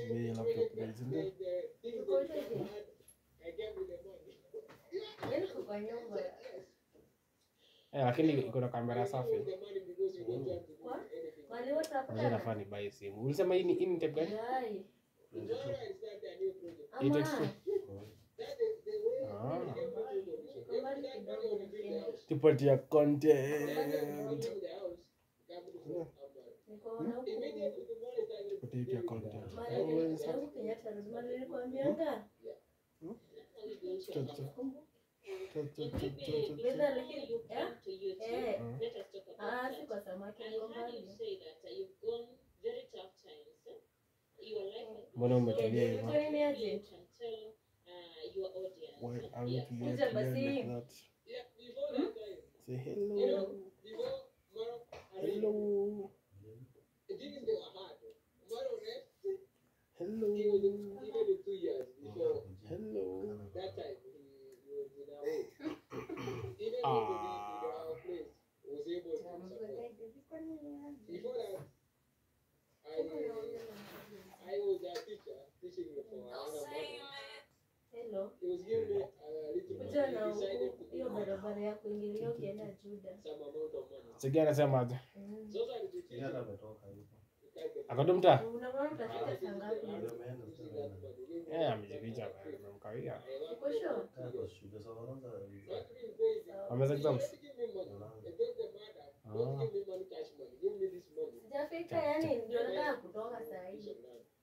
Tumia laptop guys, ndio. Uko hivi? Yaani uko kwa nyumba. Eh, lakini iko na kamera safi. Kwa? Kwani wote Sasa hapa? nafaa ni buy simu. Ulisema hii ni hii ni type gani? Yai. Hii Ama. text tu. Ah, Kambali kidogo lakini. tupatia content. Niko na huku. Tupatia content. Mali- Always have- huku Kenyatta lazima nilikwambianga. Cha- cha- cha- cha- cha- cha- cha- Whether lakini eh? Eh. Mm. Ah, si kwa samaki niko mbali. Mbona umetulia Eh, hivyo? niko nini aje? Why are you tulia Kuja tulia basi. like that? Say hello. Hello. Hello. Hello. Ah. Hello. Kuja na huku, hiyo barabara ya kuingilia ukienda Juda. Sigi anasema aje? Mm. Kijana ametoka hivyo. Akadumta? Unamwona utafika saa ngapi? Ameenda sasa. Eh, amejificha bwana, amemkawia. Uko sure? Kaa kwa shule sasa wanaanza Ameza exams? Ah. Sijafika yani ndio nataka kutoka saa hii.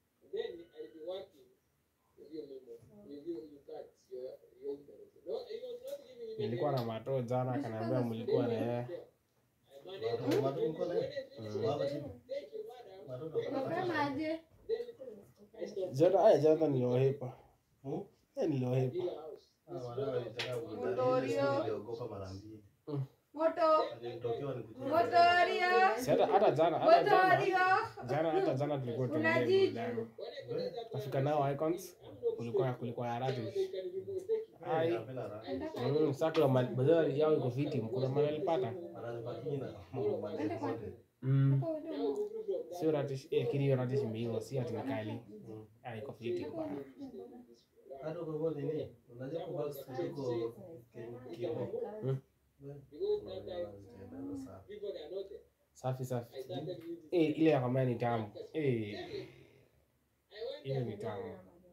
Nilikuwa na mato jana akaniambia mlikuwa na yeye. Watu watu mko na baba chini. Watoto Unasema aje? Jana aya jana niliohepa. Hmm? Eh, niliohepa. Ah, wanao walitaka kudhani Motorio. niliogopa mara mbili. Moto. Alinitokea nikuje. Motorio. Si hata hata jana hata jana. Motorio. Jana hata jana tulikuwa tunaendelea Unajiji. burudani. Kafika nao icons. Kulikuwa kulikuwa na radish. Ai. Napenda raha. Mm, sasa kuna mali bazari yao iko fiti, kuna mali alipata. Ananipatia na mambo mazuri zote. Mm. Sio radish, eh, kile hiyo radish imeiva, si ati ni kali. Mm. Ah, iko fiti bwana. Hata kwa hivyo nini? Unajua kwa box kiko kimo. Mm. Unaenda sawa. Safi safi. Eh, ile ya kama ni tamu. Eh, ile ni tamu.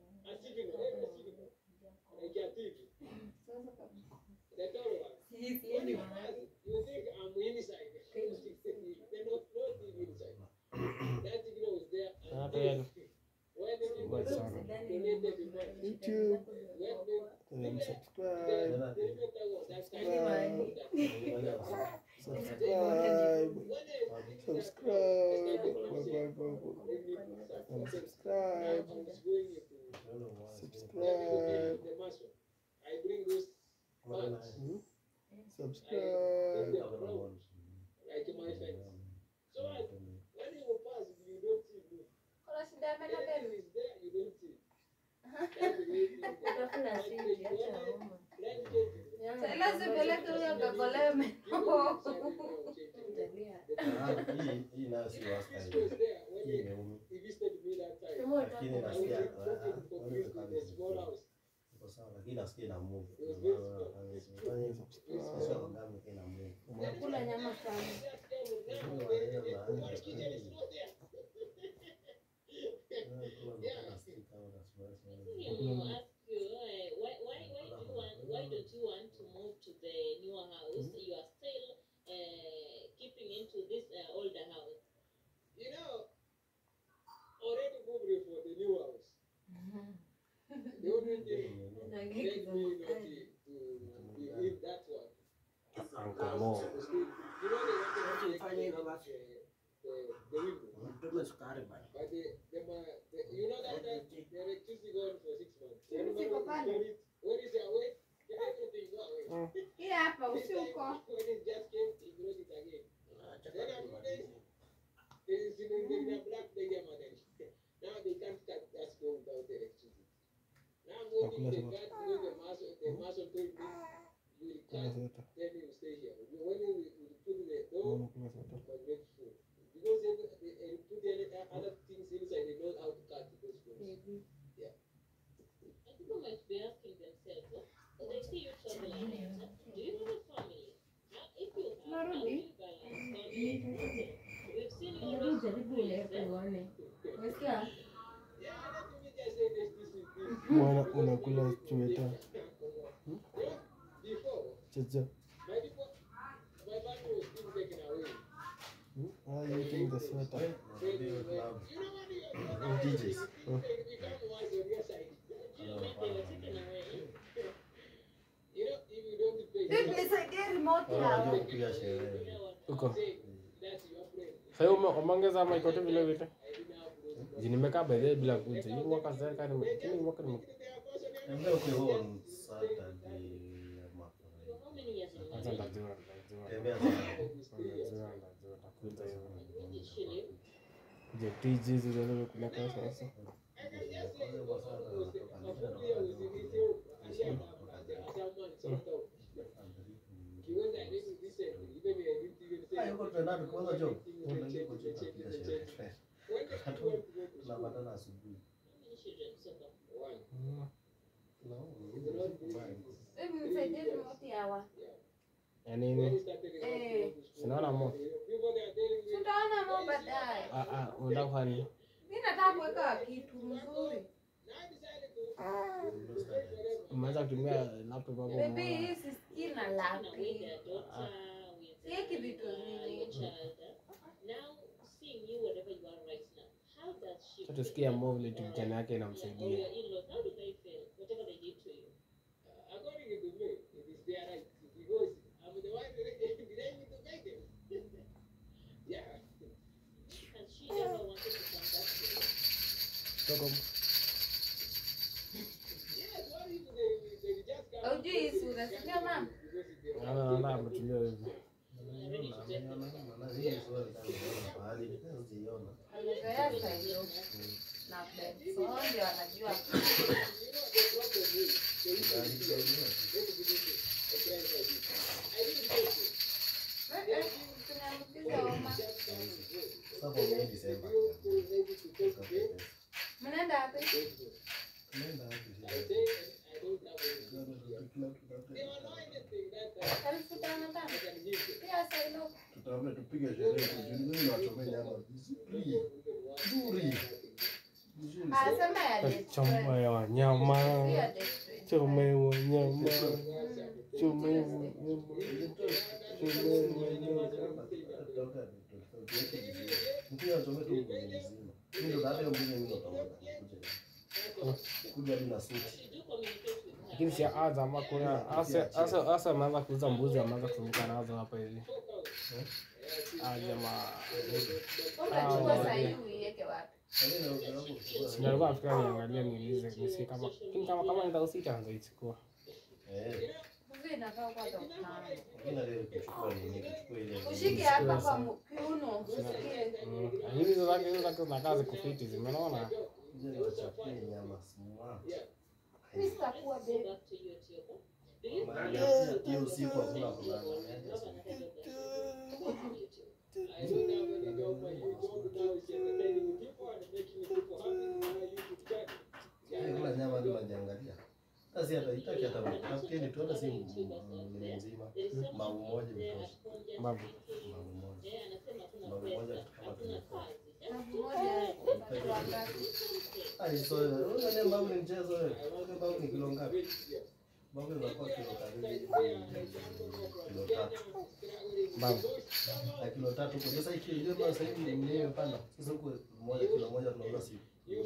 Hata yale. Kubwa sana. YouTube. Um, subscribe. Tena Subscribe. Subscribe. Subscribe. Bye, bye, bye, bye. Um, subscribe. Subscribe. Hmm? Subscribe. Kuna shida ya meno bado? Utafuna siti acha homa. Sasa sipeleke huyo kakolee meno. Tabia. Hii hii nayo si wasta hii. Hii imeumi. Sema Lakini utaka nasikia ah, ah, wewe utakaa Iko sawa lakini nasikia ina move. Fanya Sasa subscribe. wangapi ina move. Kula nyama sana. Uncle Mo. Tupe sukari bana. Siko pale. Hii hapa usiuko. Acha karibu. Nakula soda. Kula soda. Mbona kula soda? tuone. Umesikia? Mwana unakula chweta. Hmm? Chacha. Hmm? Why are you eating the sweater? DJs. Hmm. Vipi nisaidie remote hapo. kupiga sherehe. Uko. Sasa ume umeongeza mic yote vile vile. Ji nimekaa by the way bila kuja. Hii mwaka sasa kani nime hii mwaka nime Ambia uko on Saturday ama kwanza ndajua ndajua. tembea sana. Ndajua ndajua takuja hiyo. Je, TJ zile kule kwa sasa. tunapatana asubuhi Vipi nisaidie remote hawa. Ya nini? Eh, Sinaona mo. tutaona mo baadaye. Ah ah, unataka kufanya nini? Mimi nataka kuweka kitu mzuri. Umeanza kutumia laptop hapo. Baby, umeona? hii sisikii na lapi. Sieki vitu vingi. Sasa tusikie mo vile tu kijana yake inamsaidia. Toka Haujui hii sura, si ndio mama? naona naona ametulia hivi. Amezoea saido. Na Benson ndio anajua. Eh, eh, tumeambukiza homa. Mnaenda wapi? Elfu tano tano. Pia saido. Tutaambia tupige sherehe tujulikane na wachome nyama vizuri. Nzuri. Vizuri. Anasema ya date Choma friend. ya Si wanyama. ya date friend. Choma ya wanyama. Choma ya wanyama. Choma ya wanyama. Mpira wachome tu mbuzi mzima. Mimi ndo baada ya mbuzi mimi ndo utaona. Kuja hadi na suti. Lakini si aza ama kuna asa asa asa ameanza kuuza mbuzi ameanza kuzunguka nazo hapa hivi. Ah jamaa. Utachukua sahi uiweke wapi? Sina alikuwa nafikiria niangalie niulize nisikie kama lakini kama kama ndio usita anza ichukua. Eh. Mbuzi inakaa kwa tano. Ila leo kuchukua nini? Kuchukua ile. Ushike hapa kwa mu- kiuno usikie. Mm. Lakini hizo zake hizo zake zinakaa ziko fiti zimeona. Ile wachapie nyama smart. Mimi sitakuwa babe. Hiyo usiku hakuna kulala. Eh, Kula nyama hadi unajiangalia. Sasa hata itaki hata nafikiri tu hata si mwili mzima. Mau moja vitosha. Babu. Mau moja. Mau moja kama tumekuwa. Elfu moja watu wangapi? Ai, so unajua mbao ni mchezo wewe. Unajua mbao ni kilo ngapi? Mbao inakuwa kilo karibu kilo tatu. Babu. Na kilo tatu kwa sasa hiki ndio mbao sasa hivi ni imepanda. Sasa huko moja kilo moja tunauza si.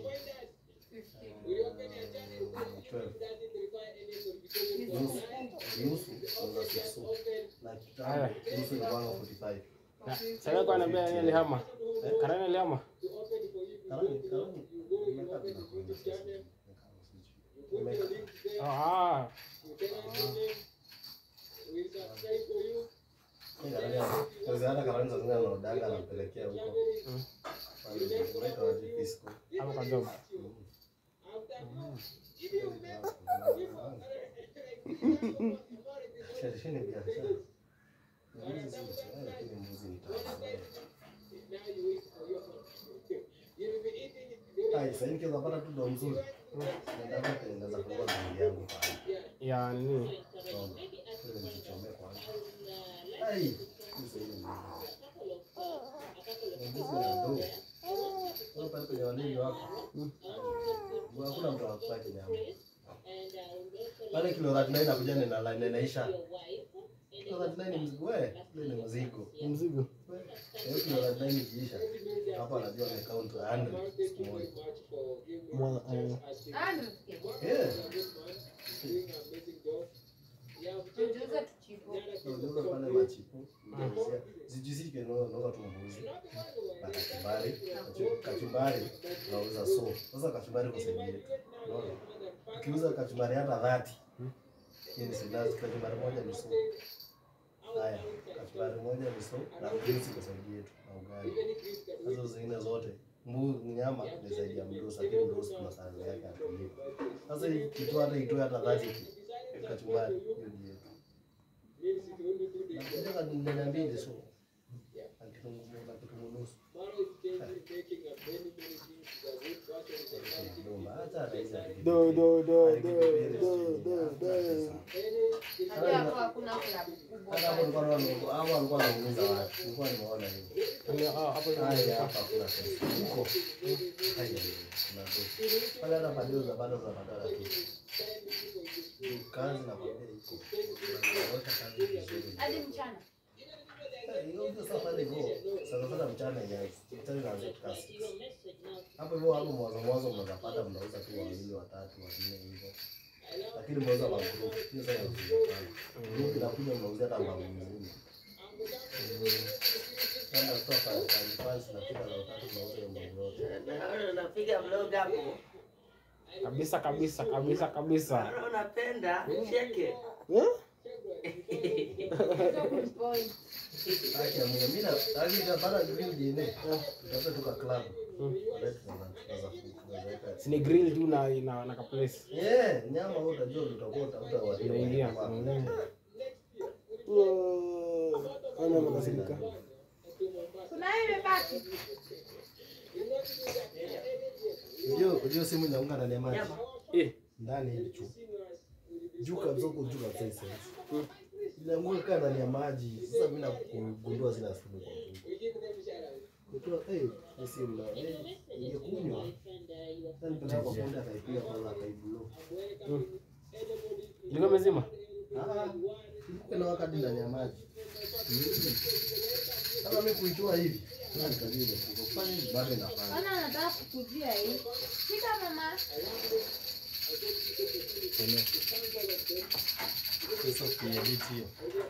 Nusu nusu tunauza six. Na kitambo nusu ni kwanza 45. Na sasa kwa anambia yeye alihama. Karani alihama. Karani karani. Nimekaa bila kuenda sasa. Nimekaa. Ah. hata karani za zingine anaodaga anampelekea huko. Mm. Unaitwa aje disco? Hapo kwa job. Biashara ni biashara. Mbuzi si biashara, lakini mbuzi ni tamu. Ai, sasa hivi kiweza pata tu ndo mzuri. Nataka kutengeneza kufungua bili yangu pale. Ya nini? Naona. Ile nikichomea kwanza. Ai, sasa hivi ni mbuzi. Na mbuzi na ndoo. pale kwenye walevi wako. Hakuna mtu anakupaki nyama. Pale kilo 39 inakuja na na na inaisha. Kilo 39 ni mzigo wewe, ile ni mzigo. Ni mzigo. Hiyo kilo 39 ikiisha. Hapo anajua amecount 100 siku moja. Mwa- eh, Ah, nimesikia. Yeah. Tujuze tuchipo. Unaweza pale machipu. Zijizike no no tu mbuzi. Na kachumbari. Kachu- Kachumbari unauza so. Sasa kachumbari kwa sehemu yetu. Unaona? Ukiuza kachumbari hata 30. Hii ni sinazi kachumbari moja ni so. Haya, kachumbari moja ni so na mbuzi kwa sehemu yetu na ugali. Hizo zingine zote mbu nyama ni zaidi ya mdosi, lakini mdosi kuna sahani yake atulie. Sasa hii kitu hata itoe hata 30 kachumbari hiyo ni yetu. Nataka nene mbili so. Na kitunguu na kitunguu nusu. Acha hata hizi ati- do do do do do do do. Najua hapo hakuna klabu kubwa. Hata hapo nilikuwa naona hapo alikuwa anauliza watu. Nilikuwa nimeona hivi. Yaani, ah, hapo hivi Haya ndio- hapa kuna pesa. Huko. Haya kuna pesa. Pale hata bado za bado tunapata tu. Kazi na kwambia iko. Unaweka kazi vizuri. Hadi mchana. Eh, hiyo ndio safari hivyo. Sana sana mchana inaanza. Mchana inaanza kasi. Hapo hivyo hapo mwanzo mwanzo mnaweza pata mnauza tu wawili watatu wanne hivyo. Lakini mnauza kwa group. Hiyo sasa inakuja sana. Group inakuja mnauza hata mbavu mzima. Kama kutoka kwa fans na kila la utatu mnauza hiyo mbavu yote. Naona unapiga vlog hapo. kabisa kabisa kabisa kabisa Naona unapenda cheke. Eh? Point. Haki ya Mungu. Mimi na haki ya baada green DNA. Tutafuta tu ka club. Baadaye tunaanza tunaanza tunaweka. sini grill tu na na, na kaplace Eh, nyama wewe utajua utakuwa utakuta watu. Unaingia. Mm. Wow. Ana makasirika Kuna hiyo imebaki. Unajua unajua simu inaunga ndani ya maji. Nyama. eh Ndani hivi juu. Juu kabisa huko juu kabisa hivi. Inaanguka kaa ndani ya maji. Sasa mimi nakugundua sina simu kwa Mungu. Kutoa eh hii simu na eh ingekunywa. Sasa nipeleka kwa fundi akaipiga kwa akaiblo. ilikuwa mezima Ah, ilikuwa na wakati ndani ya maji. Kama mimi kuitoa hivi. Na nikajua imefika. Kufanya hivi bado inafanya. Ona nataka kukujia hii. Shika mama. Sasa kuedit hiyo.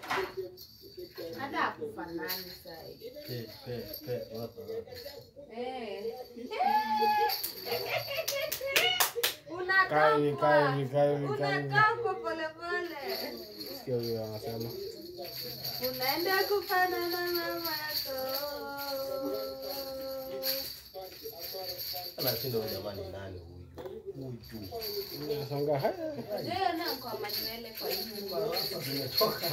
Hata akufanani sasa hivi. Pe pe pe wapa wapa. Eh. Kaa hivi, kaa Unakaa hivi, kaa hivi, kaa hivi. unakaa kwa polepole. sikia huyo anasema Unaenda kufanana na mamako. Anashinda huyu jamani nani huyu? Huyu. nashangaa haya Leo na kwa manywele kwa nyumba. Sasa zimetoka.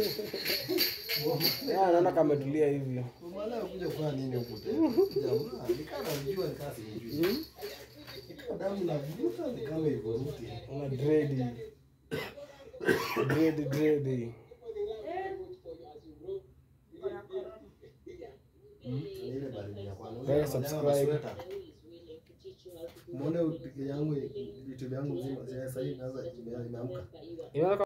Ah, naona kametulia hivi Mwana kuja kufanya nini huku tena? Jamaa, nikaa namjua nikaa simjui. Hmm? Nikaa damu navuta ni kama ivuruti. una dredi dredi dredi Ni ile baridi ya kwanza. Guys, Unajua subscribe. masweta. Muone yangu vitu vyangu mzima sasa hivi naanza imeamka. inaona